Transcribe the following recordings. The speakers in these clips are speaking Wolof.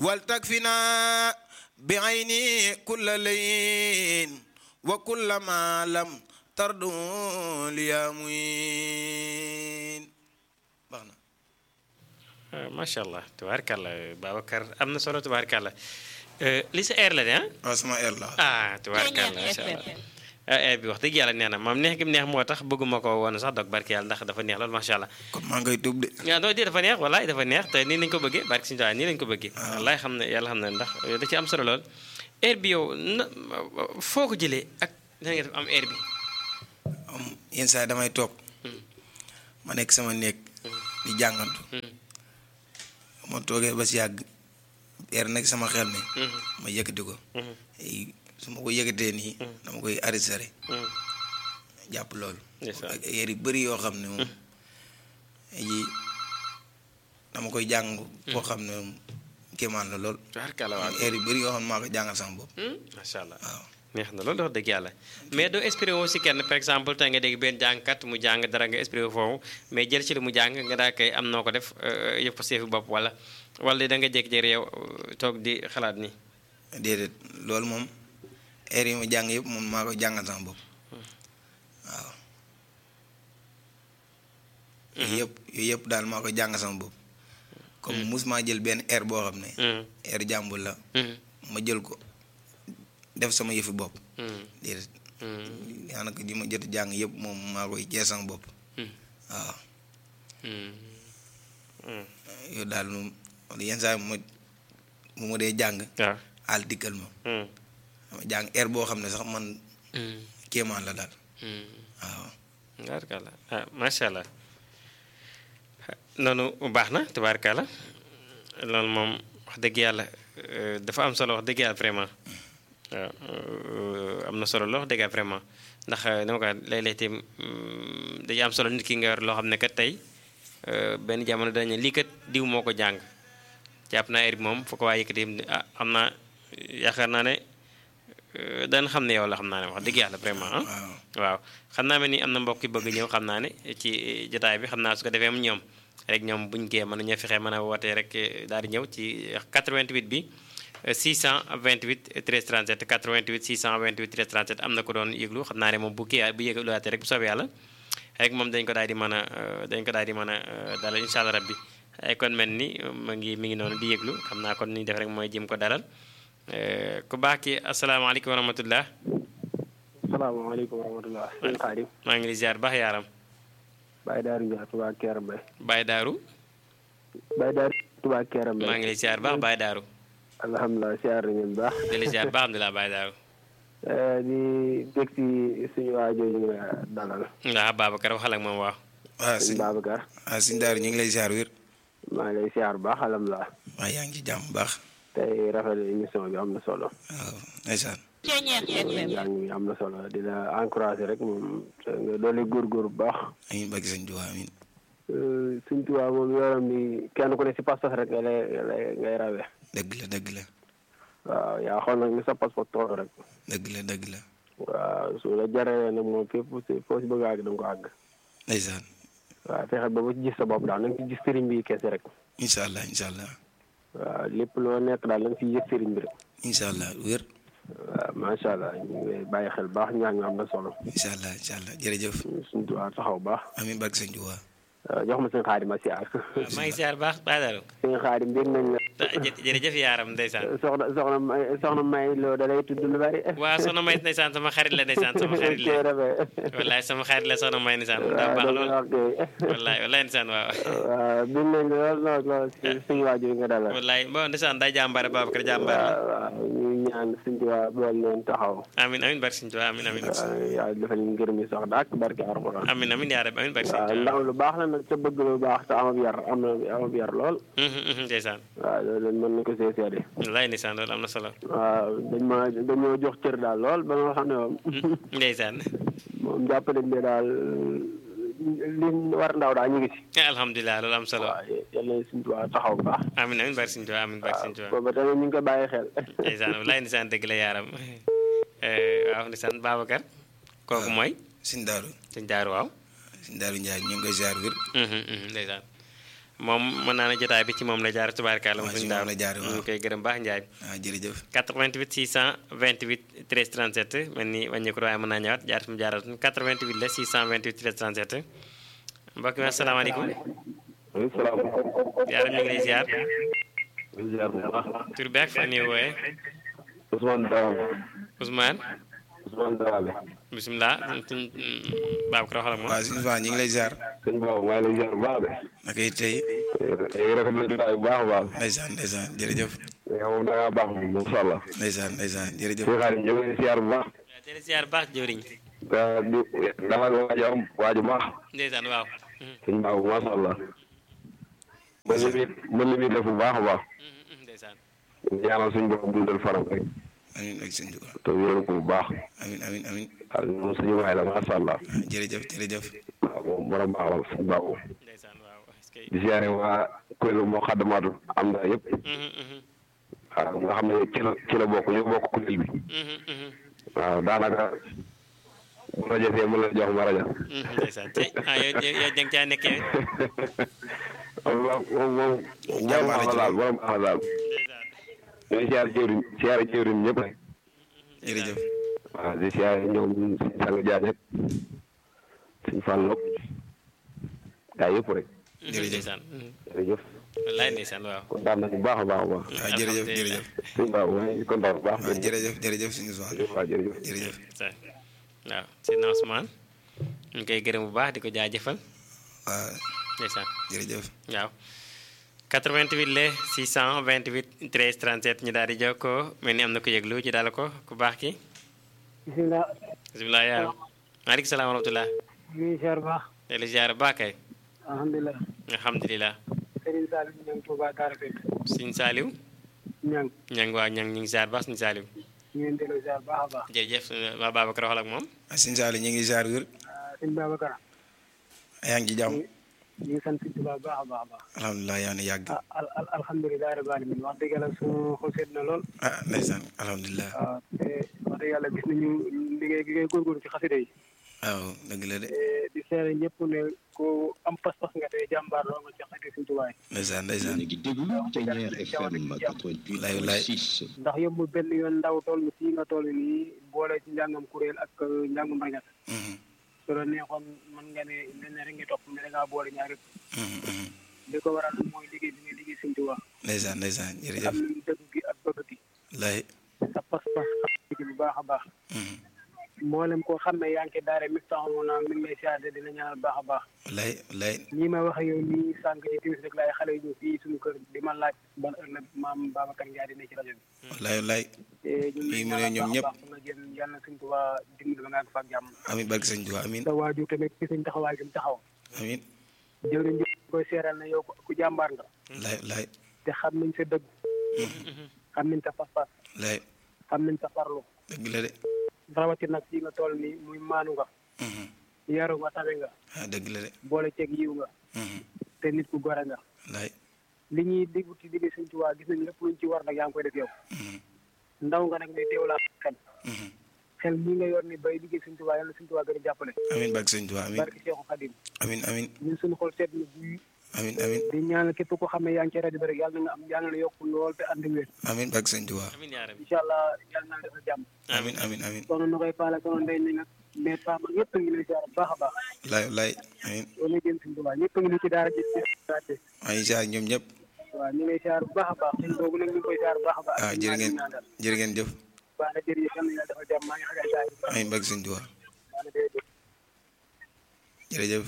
ولتكفنا بعيني كل لين وكل ما لم تردو ليا موين baxna macha allah tubaarkàlla Babacar am na solo tubaarkàlla li sa air la de ah. waaw sama air la ah tubaarkàlla macha allah ah air bi wax dëgg yàlla neex na moom neex gi mu neex moo tax bëgguma ko woon sax dog barki yàlla ndax dafa neex loolu macha allah. kon maa ngay tuub de waaw non di dafa neex walaay dafa neex te nii lañ ko bëggee barki suñu tawaay nii lañ ko bëggee. wallaay xam ne yàlla xam ne ndax da ci am solo lool. air bi yow na foo ko jëlee ak na nga def am air bi. am yenn saa yi damay toog ma nekk sama néeg di jàngantu ma toogee ba si yàgg air nekk sama xel mi ma yëkkati ko su ma ko yëkkatee nii dama koy arrêté jàpp loolu ak air yu bëri yoo xam ne moom yi dama koy jàng koo xam ne moom kéemaan la lool tubaarkàlla waaw air yu bëri yoo xam ne maa ko jàngal sama bopp macha allah waaw neex na loolu wax dëgg yàlla mais doo inspiré woo si kenn par exemple tey nga dégg benn jàngkat mu jàng dara nga inspiré foofu mais jël ci li mu jàng nga daa koy am noo ko def yëpp ko seefi bopp wala wala da nga jékki-jékki yow toog di xalaat nii. déedéet loolu moom air yi ma jàng yëpp moom maa ko jàngal sama bopp waaw yooyu yëpp yooyu yëpp daal maa ko jàngal sama bopp comme mus maa jël benn air boo xam ne air jàmbul la ma jël ko def sama yëfi bopp déedéet daanaka ji ma jot jàng yëpp moom maa koy jee sama bopp waaw yow daal moom yenn saa ma mu ma dee jàng waaw àll dikkal ma dama jàng air boo xam ne sax man kéemaan la daal waaw tubaarkàlla ah macha allah noonu baax na tubaarkàlla loolu moom wax dëgg yàlla dafa am solo wax dëgg yàlla vraiment waaw am na solo loo wax dëgg yàlla vraiment ndax dama ko léeg-léeg itam dañuy am solo nit ki nga yor loo xam ne kat tey benn jamono dañu lii kat diw moo ko jàng jàpp naa heure bi moom foo ko waa yëkkati ah xam naa yaakaar naa ne dana xam ne yow la xam naa ne wax dëgg yàlla vraiment ah waaw xam naa mel ni am na mbokk yi bëgg ñëw xam naa ne ci jotaay bi xam naa su ko defee ñoom rek ñoom buñ gee mën nañoo fexe mën a wootee rek daal di ñëw ci 88 bi 628 13 37 88 628 13 37 am na ko doon yëglu xam naa ne moom bu kii bu yëgluwaatee rek bu soobee yàlla rek moom dañ ko daal di mën a dañ ko daal di mën a dalal incha allah rabbi ay kon mel ni ma ngi mi ngi noonu di yëglu xam naa kon ni def rek mooy jëm ko dalal ku baax ki asalaamaaleykum wa rahmatullah salaamaaleykum wa rahmatullah sëñ Xaadim maa ngi lay ziar baax yaaram Baye Daaru Ndiaye Touba Kër Mbaye Baye Daaru Baye Daaru Touba Kër Mbaye maa ngi lay ziar baax Baye Daaru alhamdulilah siyaar nañu bu baax di la ziar baax alhamdulilah Baye Daaru di dégg ci suñu waa jooju nga dalal waaw Babacar waxal ak moom waaw waaw sëñ sëñ Babacar waaw sëñ Daaru ñu ngi lay ziar wér maa ngi lay siyaar bu baax alhamdulilah waaw yaa ngi ci jàmm bu baax tey rafetlu émission bi am na solo waaw ndeysaan njàng mi am na solo di la encouragé rek moom nga doole góorgóor bu baax amiin bëgg sëñ Tuubaa amiin suñ tubaab moom yoram bi kenn ku ne si pas-pas rek nga lay lay ngay rawee dëgg la dëgg la waaw yaa xool nag ni sa pas-pas tool rek dëgg la dëgg la waaw su la jaree nag moom fépp si foo si bëgg a àgg da nga ko àgg ndeysaan waaw fexe ba ba ci gis sa bopp daal na nga ci gis sëriñ bi kese rek incha allah incha allah waaw lépp loo nekk daal na nga ci yëg sëriñ bi rek incha allah wér waaw macha allah ñu ngi lay bàyyi xel baax ñaa ngi am na solo incha allah incha allah jërëjëf suñu tubaab taxaw baax amiin bëgg sëñ Tuubaa waaw jox ma seen xaadim ma siyaar maa ngi ziar baax Baye Daaru seen xaadim dégg nañ la jërëjëf yaaram ndeysaan soxna soxna may soxna may loo da lay tudd lu bari waaw soxna may ndeysaan sama xarit la ndeysaan sama xarit la wallaay sama xarit la soxna may ndeysaan daa baax lool wallaay wallaay ndeysaan waaw waaw bind nañ la lool lool lool si suñu waajur yi nga dalal wallaay bon ndeysaan day jàmbaare Babacar jàmbaar la waaw waaw ñu ñaan suñu tubaab bool leen taxaw amin amin barke Sëñ Tuubaa amin amin waaw yàlla defal ñu ngërëm yi sax daak barke Alxuraan amin amin yaa rabbi amin barke Sëñ waaw Tuubaa ndaw lu baax la nag te bëgg lu baax te amab yar am na amab yar lool ndeysaan waaw loolu mën na ko see seede wallaay ndeysaan loolu am na solo waaw dañ ma dañoo jox cër daal lool ba nga xam ne moom ndeysaan moom jàpp nañ ne daal li war ndaw daal ñu ngi si alhamdulilah loolu am solo waaw yàlla na suñu tubaab taxaw bu baax amin amin barke Sëñ Tuubaa amin barke Sëñ Tuubaa booba tamit ñu ngi ko bàyyi xel ndeysaan wallaay ndeysaan dëgg la yaaram waaw ndeysaan Babacar kooku mooy sëñ Daaru sëñ Daaru waaw sëñ Daaru Njaay ñu ngi koy ziar wér ndeysaan moom mën naa ne jotaay bi ci moom la jaar tubaarkàlla moom waaw suñu ci moom daaw la jaar, ñu waaw. ngi koy gërëm baax Njaay waaw jërëjëf 88 628 13 37 mel ni wàññeeku waaye mën naa ñëwaat jaar fi mu jaaraat 88 la 628 13 37 mbokk mi asalaamaaleykum waaleykum salaam. yaaram ñu ngi lay ziar ñu ziar bu baax. tur bi ak fan yi wooye Ousmane Dramé. Ousmane Ousmane Dramé. bisimilah suñ Babacar waxal ak moom waaw suñu fan ñu ngi lay ziar sëñ Ba maa ngi lay ziar bu baax de. naka it tey léegi rafet na jotaay bu baax a baax. ndeysaan ndeysaan jërëjëf yow moom da ngaa baax moom macha allah. ndeysaan ndeysaan jërëjëf sëñ Xaadim ñu ngi lay ziar bu baax. jërë ziar baax jëwriñ da di dafa waaju am waaju baax. ndeysaan waaw sëñ Ba macha allah. mën li muy mën li muy def bu baax a baax. ndeysaan ñaanal suñu borom dundal faram rek. amin ak sëñ Tuubaa te wéral ko bu baax. amin amin amin waaw moom suñu waay la macha allah. ah, jërëjëf jërëjëf waaw moom borom baax la sëñ Ba moom. ndeysaan waaw est-ce que di ziare waa kuréelu moo xaddamaatu am na yëpp. Mhm, mhm, waaw nga xam ne ci la ci la bokk ñu bokk kuréel bi. mhm, mhm, waaw daanaka bu rajo fee mën la jox ma rajo. mhm, ndeysaan te ah yow yow yow jàng caa nekkee moom moom moom. Jàmbaar la ci daal borom baax la daal. ndeysaan ñooy siyaare jëwriñ siyaare jëwriñ ñëpp rek. jërëjëf waaw di siyaare ñoom suñu sang jaañ ak suñu fàllok gaa yëpp rek. Jërëjëf. ndeysaan mhm. jërëjëf wallaay ndeysaan waaw kontaan nañu bu baax a baax a baax. waaw jërëjëf jërëjëf suñu baax maa ngi kontaan bu baax. waaw jërëjëf jërëjëf suñu fan waaw jërëjëf. jërëjëf ndeysaan waaw Seydina Ousmane ñu ngi koy gërëm bu baax di ko jaajëfal waaw ndeysaan jërëjëf waaw 88 le 628 13 37 ñu daal di jokkoo mel ni am na ko yëglu ci daal ko ku baax ki bisimilah bisimilah yaa maaleykum salaam wa rahmatulah ñu ngi ziar baax tey la ziar baax kay alhamdulilah alhamdulilah Serigne Salim ñang Touba Daara Fekk Sëñ Saaliw ñang ñang waaw ñang ñu ngi ziar baax Sëñ Saaliw ñu ngi delloo ziar baax a baax jërëjëf waa Babacar waxal ak moom ah sëñ Saali ñu ngi ziar wér ah sëñ Babacar yaa ngi ci jàmm ñu ngi sant sëñ Touba baax a baax a baax alhamdulilah yaa ngi yàgg ah al al alhamdulilah rabbil alamin wax dëgg yàlla suñu xol seet na lool ah ndeysaan alhamdulilah waaw te wax dëgg yàlla gis nañu liggéey gi ngay góorgóorlu ci xasida yi waaw dëgg la de te di seere ñëpp ne ku am pas-pas nga tey jàmbaar loo nga ci xasida sëñ Touba yi ndeysaan ndeysaan léegi déglu Ténière FM 88.6 ndax yombul benn yoon ndaw toll fii nga toll nii boole ci njàngam kuréel ak njàngum rañat Mhm, su la neexoon mën nga ne mel ne rek nga topp mais da ngaa boole ñaari mhm, mhm. li ko waral mooy liggéey bi nga liggéey sëñ Tuubaa ndeysaan ndeysaan am jërëjëf nañu dëgg gi ak bëgg gi lay sa pas-pas xam gi bu baax a baax mhm. mboolem koo xam ne yaa ngi ci daara mi taxaw naa mi ngi lay siyaare dina ñaanal baax a baax lay lay nii ma wax ak yow nii sànq ci timis rek laay xale yi ñëw fii suñu kër di ma laaj ban heure la maam Babacar Ndiaye dina ci rajo bi lay lay te ñun Fii lay mu ne ñaanal ñoom baax a ñëpp. baax fu nga jëm yàlla na sëñ Tuubaa dimbali ba nga àgg fa ak jàmm amin barke sëñ Tuubaa amin sa waajur tamit ci sëñ taxawaay gi mu taxaw amin jëwriñ ji koy seeral ne yow ku jàmbaar nga lay lay te xam nañ sa dëgg xam nañ sa pas-pas lay xam nañ sa farlu dëgg la de rawati nag fii nga toll nii muy maanu nga Mhm. yaru nga tabe nga ah dëgg la de boole ceeg yiw nga Mhm. te nit ku gore nga lay li ñuy déggu ci digg Sëñ Tuubaa gis nañ lépp luñ ci war nag yaa ngi koy def yow Mhm. ndaw nga nag ne teewlaa xel Mhm. xel mii nga yor ni bay liggéey Sëñ Tuubaa yàlla Sëñ Tuubaa gën a jàppale amin barke sëñ Tuubaa amin barki Seexu Xadim amin amin ñun suñu xol seet na buy amin amin di ñaanal képp ko xam ne yaa ngi ci rajo bi rek yàlla na nga am yàlla na yokk lool te ànd wér amin barke sëñ Tuubaa amiin yaa rabbi incha allah yàlla na la defal jàmm amin amin amin soxna na koy paala soxna ndey ni nag mais pama ñëpp a ngi lay ziar bu baax a baax lay lay amin loolu la jëm Sëñ Tuubaa ñëpp a ngi ni ci daara ji ci maa ngi ziar ñoom ñëpp waaw ñu ngi lay ziar bu baax a baax suñ boobu nag ñu ngi koy ziar bu baax a baax ah jërë ngeen jërë ngeen jëf baax na jërëjëf yàlla na yàlla defal jàmm maa ngi xagal daay amin barke sëñ Tuubaa baax na jërëjëf jërëjëf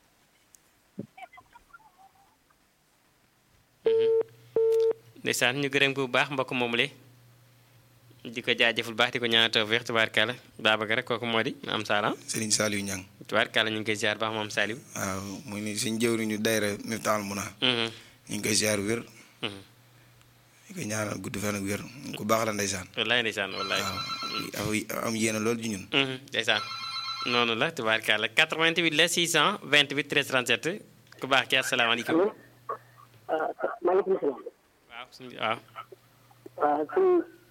ndeysaan ñu gërëm ko bu baax mbokk moomu le di ko jaajëful baax di ko ñaanal tawfeex tubaarkàlla Babacar rek kooku moo di am saala Serigne Saliou Niang tubaarkàlla ñu ngi koy ziar baax moom Saliou waaw muy ni suñ jëwriñu dayra Miftaahul Muna Mhm, ñu ngi koy ziar wér mhm. ñu koy ñaanal gudd fan ak wér ku baax la ndeysaan wallaay ndeysaan wallaay waaw am am yéene loolu ci ñun Mhm, ndeysaan noonu la tubaarkàlla 88 la 628 13 37 ku baax ki asalaamaaleykum maaleykum salaam waaw suñu waaw waaw suñ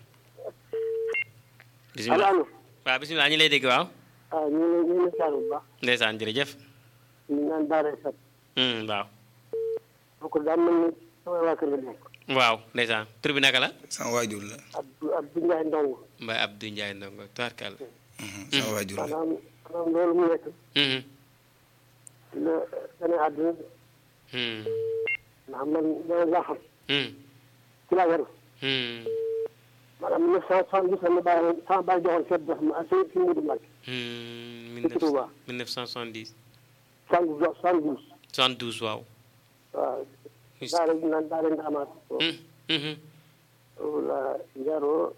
bisimilah allo waaw bisimilah ñu lay dégg waaw waaw ñu ngi ñu ngi ziar bu baax ndeysaan jërëjëf ñu naan daara sat Mhm, waaw kooku daa mel ni sama waa kër la nekk waaw ndeysaan tur bi naka la sama waajur la Abdou Abdou Ndiaye Ndong Mbaye Abdou Ndiaye ndongo tubaarkàlla Mhm, sama waajur la maanaam maanaam loolu mu nekk Mhm, ci la gane àdduna mhm, ndax man dana laa xam mhm, ci laa yaru mhm, maanaam mille neuf cent soixante-dix la ma bàyyi sama bàyyi joxoon seet dox ma si si Moudou Mbacke mhm, Ci Touba. 1970 soixante soixante-douze 72 waaw waaw daara ji naan daara ndaamaat Mhm, mhm, la yaroo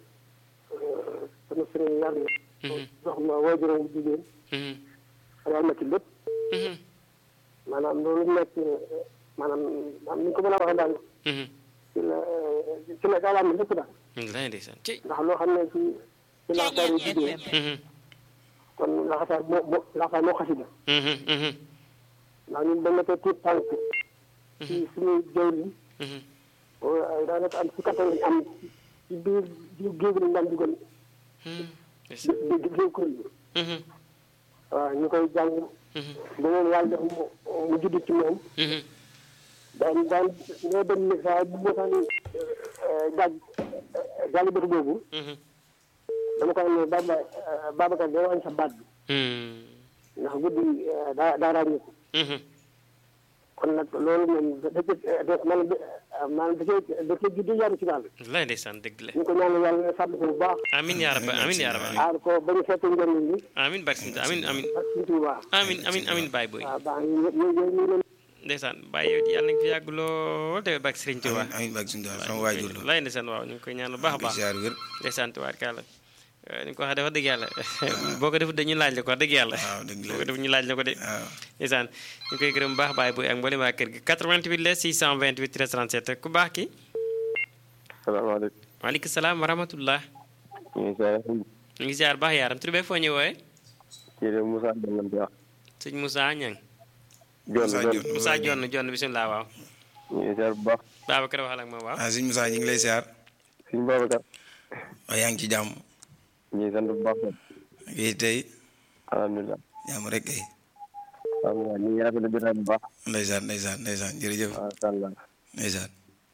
sama sëriñ yar na mhm, jox ma waajuram bu jigéen mhm, yar ma ci lépp mhm, maanaam loolu nekk maanaam maanaam ni ñu ko mën a waxee daal mhm. ci la ci la daal am lépp daal Wallaay ndeysaan ci ndax loo xam ne ci ci laxasaay yi jigéen Mhm, kon laxasaay moo moo laxasaay moo xasida mhm, mhm, ndax ñun dañ nekkee tuut tànk ci suñuy jaww mhm. ji daanaka am si kattan lañ am ci biir biir géej gi lañ daan dugal Mhm, di ndeysaan. di di kuréel bi Mhm, waaw ñu koy jàng mhm, ba moom yàlla def mu mu judd ci moom mhm. daan daan ñoo dem ni saa bu mosaan jaaj jaaj bëtu boobu Mhm, dama koy ne Baba Babacar day wàññi sa baat bi mhm, ndax guddi daa daa ràññeeku mhm. kon nag loolu moom da da da maanaam maanaam da cee da cee judd yaru ci daal Wallaay ndeysaan dëgg la ñu ko ñaanal yàlla sàmm ko bu baax amin yaa rabbi amin yaa rabbi aar ko ba ñu fekk njëriñ li amin barke Sëñ Tuubaa amin amin ak suñu Tuubaa amin amin amin baay booy waaw baax na ñu ñu ñu leen ndeysaan baay yow yàlla nga fi yàgg lool te barke Sëriñ Tuubaa amiin amiin barke suñu Tuubaa sama waajur la lay ndeysaan waaw ñu ngi koy ñaan bu baax a di baax ziar wér ndeysaan tubaarkàlla ni nga ko waxee dafa dëgg yàlla boo ko defut dañuy laaj la ko wax dëgg yàlla waaw dëgg la boo ko defut ñu laaj la ko de waaw ndeysaan ñu koy gërëm bu baax baay booy ak mboolem waa kër gi 88 la 628 13 37 ku baax ki salaamaaleykum waaleykum salaam wa rahmatullah ñu ngi saa ñu ngi ziar baax yaaram tur bee foo ñu wooye kii de Moussa Diagne lañ koy wax sëñ Moussa Ñang John Moussa John Dione. Moussa Jonn Jonn bisimilah waaw ñu ngi ziar bu baax Babacar waxal ak moom waaw ah sëñ Moussa ñu ngi lay ziar suñu Babacar waaye yaa ngi ci jàmm ñu ngi sant bu baax ngi tey alhamdulilah jàmm rek kay alhamdulilah ñu ngi rafetlu jotaay bu baax ndeysaan ndeysaan ndeysaan jërëjëf macha allah ndeysaan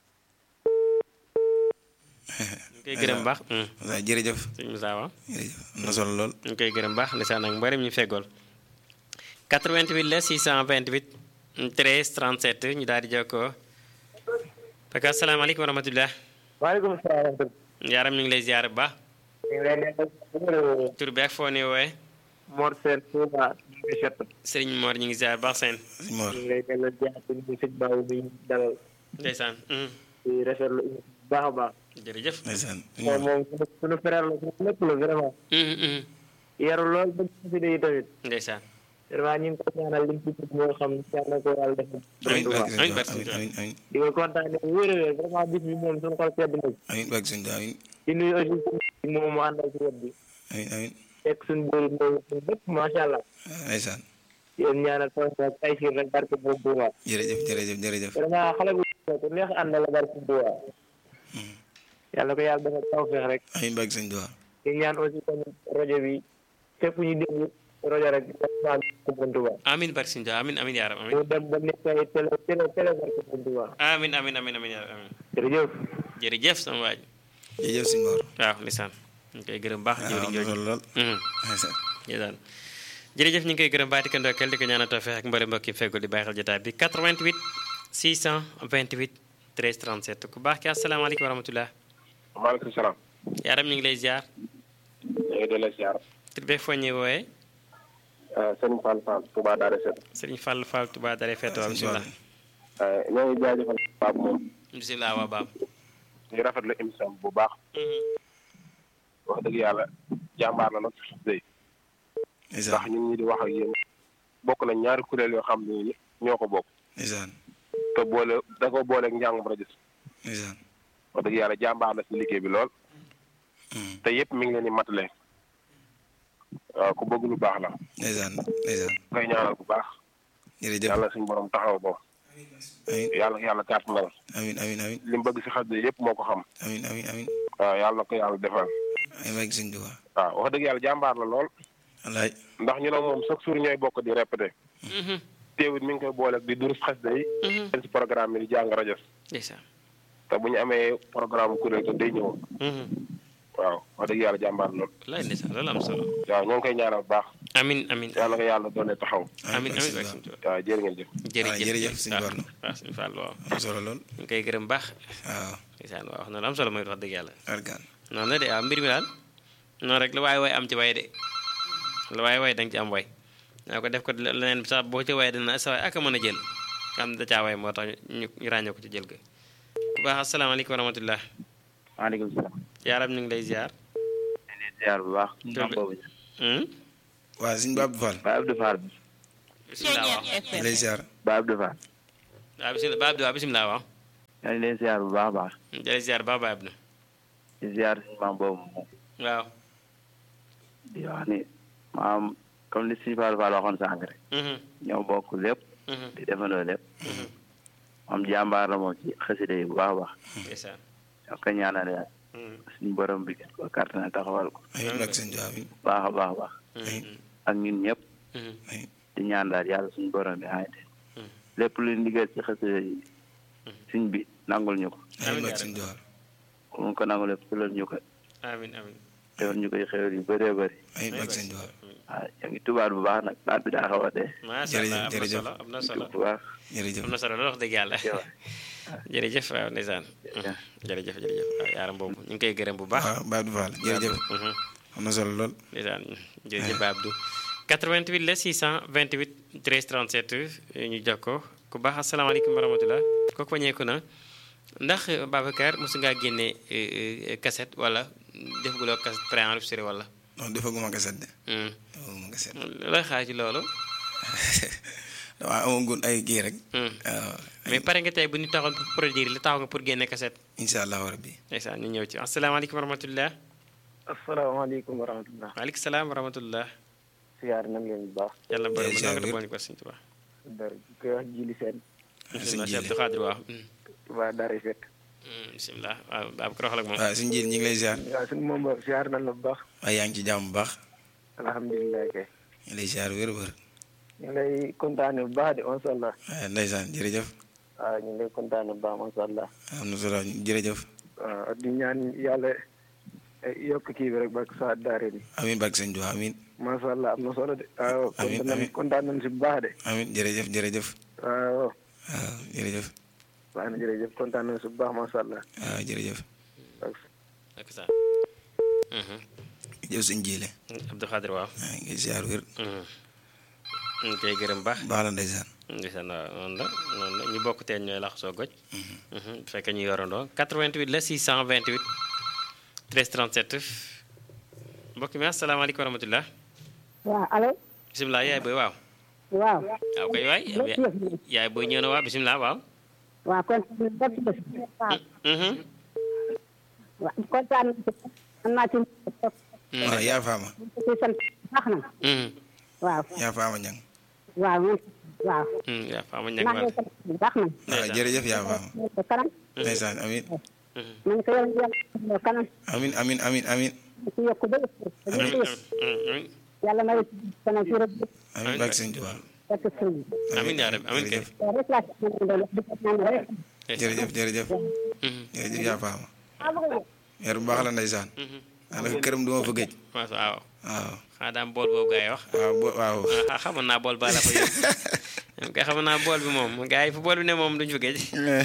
ñu koy gërëm baax Moussa jërëjëf sëñ Moussa waaw jërëjëf am na solo lool ñu koy gërëm baax ndeysaan ak mbarim ñu feggool 88 la 628 13 37 ñu daal di jokkoo parce que asalaamaaleykum wa rahmatullah waaleykum salaam wa rahmatulah. yaaram ñu ngi lay ziar bu baax ñu ngi lay delloo tur bi ak foo ne wooye Mor Sène Touba ñu ngi set sëriñ Mor ñu ngi ziar baax seen sëñ Mor ñu ngi lay delloo jaar ci ñu sëñ Baaw bi ñu dalal ndeysaan mm. di rafetlu bu baax a baax. jërëjëf ndeysaan sëñ moom Mor moom suñu suñu frère la suñu lépp la vraiment. Mhm, mhm. yaru lool ba ci xasida yi tamit. ndeysaan vraiment ñu ngi ko ñaanal liñ ci tudd moo xam yàlla na ko yàlla def. amiin barke sëñ amiin Tuubaa barke sëñ amiin amiin amiin di ko kontaanee bu wér a wér vraiment bis bi moom suñu xol sedd na ci. amiin barke sëñ Tuubaa amiin di nuyu aussi suñu moom mu àndal ci wet bi. amiin amiin fekk suñu bëri mooy suñu lépp macha allah. ndeysaan yéen ñaanal tool ak ay siir rek barke boobu Touba. jërëjëf jërëjëf jërëjëf vraiment xale bu ku neex àndal la barke Touba. yàlla ko yàlla dafa tawfeex rek. amiin barke sëñ Tuubaa di ñaan aussi tamit rajo bi fépp ñu déglu rajo rek dafa ko buntu ba amin barke sëñ Tuubaa amin amin yaaram amin mu dem ba nekk ay télé télé télé barke buntu ba amin amin amin amin yaaram amin jërëjëf jërëjëf sama waaj jërëjëf sëñ Mor waaw ndeysaan ñu koy gërëm baax waaw jëwriñ am na jooju solo lool Mhm. ndeysaan ndeysaan jërëjëf ñu ngi koy gërëm baati ko ndokkeel di ko ñaanal tawfeex ak mbari mbokk yi feggul di bàyyi xel jotaay bi 88 628 13 37 ku baax ki asalaamaaleykum wa rahmatullah maaleykum salaam yaaram ñu ngi lay ziar ñu ngi delloo ziar tur beeg foo ñuy wooyee Serigne Fall Fall Touba Daara Set sëriñ Fall Fall Touba Dare Feto waaw bisimilah ñoo ngi jaajëfal Pape moom bisimilah waa baam ñu rafetlu émission bu baax wax dëgg yàlla jàmbaar la nag si day ndax ndeysaan ñun ñi di wax ak yéen bokk nañ ñaari kuréel yoo xam ne ñoo ko bokk ndeysaan te boole da ko booleeg njàngum rajo ndeysaan wax dëgg yàlla jàmbaar la si liggéey bi lool Hmm. te yëpp mi ngi leen di matale waaw ku bëgg lu baax la ndeysaan ndeysaan koy ñaanal bu baax jërëjëf yàlla suñu borom taxaw ko amiin yàlla yàlla kàttanal amiin amiin amiin li mu bëgg si xas yëpp moo ko xam amiin amiin amiin waaw yàlla na ko yàlla defal amiin barke sëñ Tuubaa waaw wax dëgg yàlla jàmbaar la lool wallaay ndax ñu ne moom chaque jour ñooy bokk di répété teewut mi ngi koy boole di durus xasida yi den si programme bi di jàng rajo ndeysaan te bu ñu amee programme kuréel te day ñëw waaw wax dëgg yàlla jàmbaar lool wallaay ndeysaan loolu am solo waaw ñoo ngi koy ñaanal bu baax amin amin yàlla ko yàlla doole taxaw amin amin sëñ waay Ba. suñu tubaab waaw jërë ngeen jëf jërëjëf jërëjëf sëñ waaw Barlo. waaw suñu Fall waaw am solo lool ñu ngi koy gërëm baax waaw ndeysaan waaw wax na lu am solo mooy wax dëgg yàlla argaan noonu la de waaw mbir mi daal noonu rek la waaye waay am ci waay de la waaye waay da nga ci am waay naa ko def ko leneen sax boo ci waay dana sa waay ak a mën a jël nga xam ne da caa waay moo tax ñu ñu ràññee ko ci jël ga bu baax asalaamaaleykum wa rahmatullah maaleykum salaam. yaaram ñu ngi lay ziar di leen ziar bu baax. Tur bi- boobu Hmm? waaw sëñ Ba Abdou Fall Ba Abdou Fall. bisimilah waaw ñu lay ziar Ba Abdou Fall. waaw bisimilah ba Abdou waaw bisimilah waaw yaa ngi leen ziar bu baax a baax. jërëjëf ziar ba ba Abdou di ziar suñu maam boobu moom. waaw di wax ni maam comme li suñu Fall Fall waxoon sànq rek. Mhm, ñoo bokk lépp. mhm, di defandoo lépp. moom jàmbaar la moom ci xasida yi bu baax a baax. ndeysaan ñoo ko ñaanal yàlla. Mhm, suñu borom bi gën ko kàttan na taxawal ko. amiin barke sëñ Tuubaa amiin bu baax a baax a baax. mhm, ak ñun ñëpp. mhm, amiin di ñaan daal yàlla suñu borom bi xamante Mhm. lépp lu ndigal ci xasida yi. suñ bi nangul ñu ko. amiin barke sëñ Tuubaa mu ko nangul lépp fulal ñu ko. amin amin defal ñu koy xewal yu bëree bëri. amiin barke sëñ Tuubaa waaw yaa ngi tubaab bu baax nag baat bi daa xaw a dee. macha allah am na jërëjëf. solo am na solo bu baax. jërëjëf am na solo loolu wax dëgg yàlla jërëjëf. jërëjëf waaw ndeysaan Jërëjëf. jërëjëf jërëjëf waaw yaaram boobu ñu ngi koy gërëm bu baax waaw Ba Abdou Fall jërëjëf Mhm. am na solo lool ndeysaan jërëjëf Ba Abdou 88 la 628 13 37 ñu jox ko ku baax asalaamaaleykum wa rahmatulah kooku wañeeku na ndax Babacar mosu ngaa génne eh, eh, cassette wala defaguloo cassette préenregistré wala non defaguma kaset de Hmm. defaguma kaset looy xaar ci loolu damaa amagun ay kii rek Hmm. waaw mais pare nga tey bu ñu taxoon pour produire li taxaw nga pour génne cassette incha allahu rabbi ndeysaan ñu ñëw ci asalaamaaleykum wa rahmatulah asalaamaaleykum wa rahmatullah waaleykum salaam wa rahmatullah siyaar nañ leen bu baax yàlla borom Jërëjëf, ba nga wér. boole ko Sëñ Tuubaa dar koy wax jili seen sëñ bisimilah Cheikh Jili Abdou Khadir waaw Hmm. waa dari fekk Hmm, bisimilah waaw Babacar waxal ak moom waaw sëñ Jili ñu ngi lay ziar waaw suñu moom boobu siyaar nañ la bu baax waaye yaa ngi ci jàmm bu baax alhamdulilah kay ñu ngi lay ziar wér wér ñu ngi lay kontaane bu baax de masha allah waaye ndeysaan jërëjëf waaw ñu ngi lay kontaane bu baax masha allah am na solo jërëjëf waaw di ñaan yàlla eh, yokk kii bi rek ba sa daare ni amiin barke sëñ Tuubaa amiin masha allah am na solo de waaw Amiin, kontaan nañ amiin. kontaan nañ si bu baax de amiin jërëjëf jërëjëf waaw waaw jërëjëf baax na jërëjëf kontaan nañ si bu baax masha allah waaw jërëjëf ak sa Mhm. jëf sëñ Jili Abdou Khadir waaw waaw ngi ziar wér Mhm. ñu ngi koy gërëm baax baax la ndeysaan ndeysaan waaw noonu la noonu la ñu bokk teen ñooy laxasoo goj Mhm. bu fekkee ñu yorandoo 88 la 628 13 37 mbokk mi asalaamaaleykum wa rahmatulah waaw allo bisimilah yaay booy waaw waaw waaw koy waay yaay booy ñëw na waaw bisimilah waaw waaw kontaan nañ ci bés waaw Mhm. waaw kontaan nañ ci man maa ci Mhm. waaw yaa faama ci sant baax na Mhm. waaw yaa faama ñang waaw man waaw Mhm. yaa faama ñag maa waat ngi sant bu baax na waaw Ndeysaan. jërëjëf yaa faama ko kanam ndeysaan amiin Mhm. man ko yàlla yàlla kanam amiin amiin amiin amiin ci yokk ba yëpp Amiin, amiin, amiin. yàlla may kanam ci rek amiin barke sëñ Tuubaa fekk sëñ Amiin yaa rabbi, amiin kay. jërëjëf waaw rek laa ci mën a doon wax di ko ñaan rek jërëjëf jërëjëf Mhm. jërëjëf yaa faama weer bu baax la ndeysaan Mhm. daanaka këram du ma fa gëj waaw waaw waaw xanaa daam bool boobu gaa yi wax waaw bo waaw ah xamoon naa bool ba la fa yóbbu kay xamoon naa bool bi moom gars yi fu bool bi ne moom duñu fa géej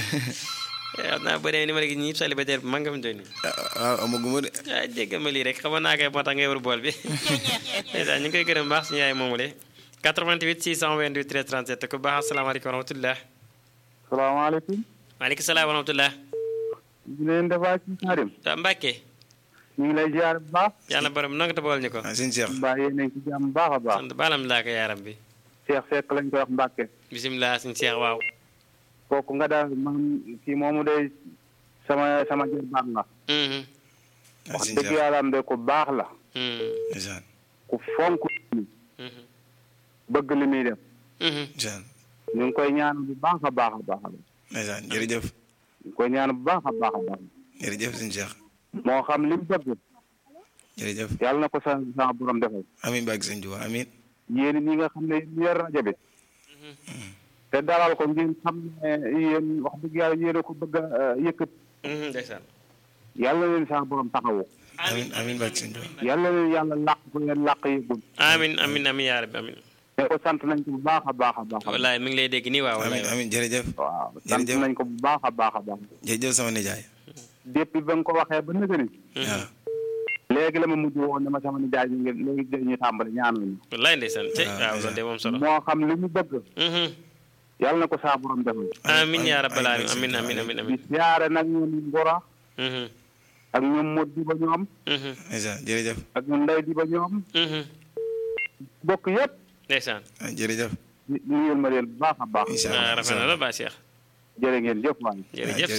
xam naa boo demee ni ma la gis ñii célibataire bi man nga fi doon nii waaw amaguma de ah jéggal ma lii rek xamoon naa kay moo tax nga yor bool bi ndeysaan ñu ngi koy gërëm baax suñu yaay moomule 88 628 13 37 ku baax asalaamaaleykum wa rahmatullah salaamaaleykum. maaleykum salaam wa rahmatullah ñu leen defaa ci Karim. waa Mbàkke ñu ngi lay ziar bu baax. yàlla borom nanga te bool ñu ko ah sëñ Cheikh mbaa yéen a ngi ci jàmm bu baax a baax. sant baalam laa ko yaaram bi Cheikh Seck lañ koy wax Mbacke. bisimilah suñu seex waaw kooku nga daal man kii moomu day sama sama jër baax la. Mhm. ah wax sëñ dëgg Cheikh yàlla am de ku baax la. Mhm. ndeysaan ku fonk li Mhm. bëgg li muy def. Mhm. ndeysaan ñu ngi koy ñaan bu baax a baax a baax. ñu ndeysaan jërëjëf ngi koy ñaan bu baax a baax a baax. jërëjëf sëñ Cheikh moo xam li mu bëgg jërëjëf yàlla na ko sa sa borom defal. amiin barke sëñ Tuubaa amiin yéen ñi nga xam ne yéen yor rajo bi. te dalal ko ngeen xam ne yéen wax dëgg yàlla yéen a ko bëgg a yëkkat ndeysaan yàlla leen sa borom taxawu amin amin barke sëñ Tuubaa yàlla leen yàlla làq ko ngeen làq yëgul amin amin amin yaa rabbi amin te ko sant nañ ko bu baax a baax a baax a wallaay mi ngi lay dégg nii waaw wallaay amin amin jërëjëf waaw sant jërëjëf. nañ ko bu baax a baax a baax jërëjëf sama nijaay depuis ba nga ko waxee ba nëgëni waaw léegi la ma mujj woon ne ma sama nijaay ñu ngi léegi ñu tàmbali ñaanuñu wallaay ndeysaan te waaw, waaw loolu de moom solo moo xam li mu bëgg Mhm. yàlla na ko saa borom defal amin yaa rabbal alamin amin amin amin di amin siyaare nag ñoom ngora Mhm. ak ñoom mot di ba ñoom Mhm. ndeysaan jërëjëf ak ñoom ndey di ba ñoom Mhm. bokk yëpp ndeysaan ah, jërëjëf nuyul ma leen bu baax a baax incha ah allah rafet na la ba Cheikh jërë ngeen jëf waay jërëjëf